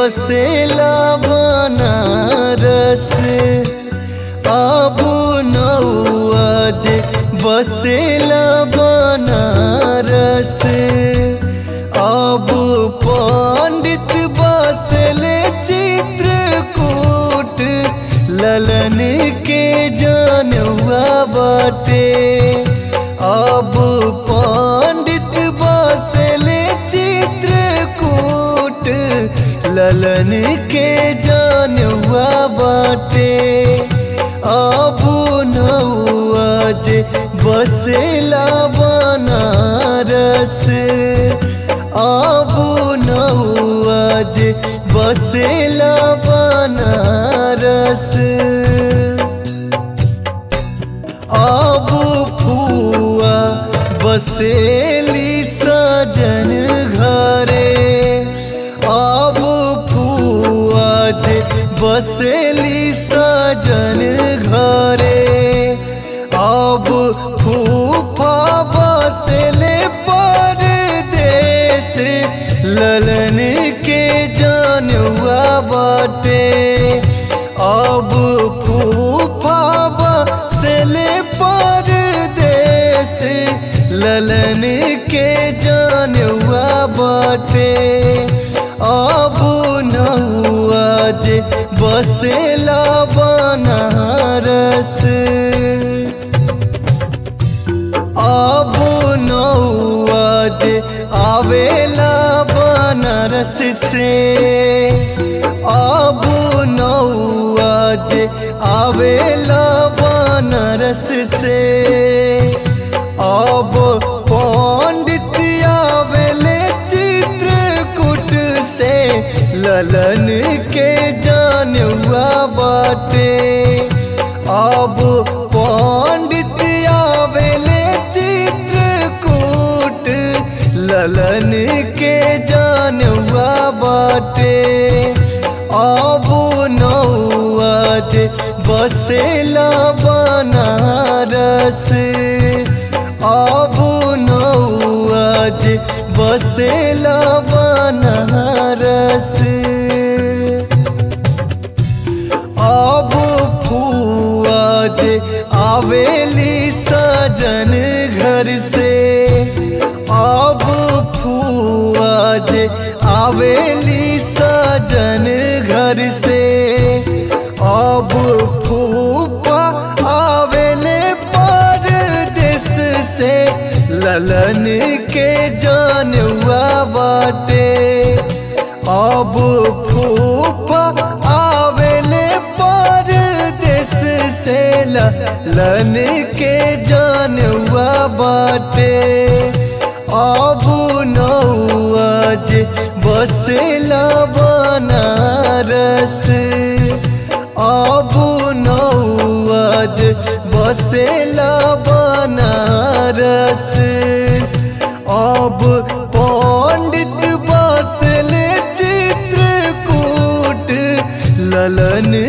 बसेला बनारस अब नौआ जे बसेला बनारस अब पंडित बसले चित्रकूट ललन के जानवा बाटे अब पंडित बसले चित्रकूट ललन के जानवा बाटे अब नौआ जे बसेला बनारस अब नौआ जे बसेला बनारस अब फुआ बसेली सजन घरे अब फुआ जे बसेली सजन घरे अब फूफा बसले परदेस ललन के जानवा बाटे अब फूफा बसले परदेस ललन के जानवा बाटे अब नौआ जे बसेला बनारस अब नौआ जे आवेला बनारस से अब नौआ जे आवेला बनारस से अब पंडित आवेले चित्रकूट से ललन के जानवा बाटे अब पंडित आवेले चित्रकूट ललन के जानवा बाटे अब नौआ जे बसेला बनारस अब नौआ जे बसेला बनारस अब फुआ जे आवेली सजन घर से अब फुआ जे आवेली सजन घर से अब फूफा आवेले परदेस से ललन के जानवा बाटे अब फूफा आवेले परदेस से ललन के जानवा बाटे अब नौआ जे बसेला बनारस अब नौआ जे बसेला बनारस अब पंडित बसले चित्रकूट ललन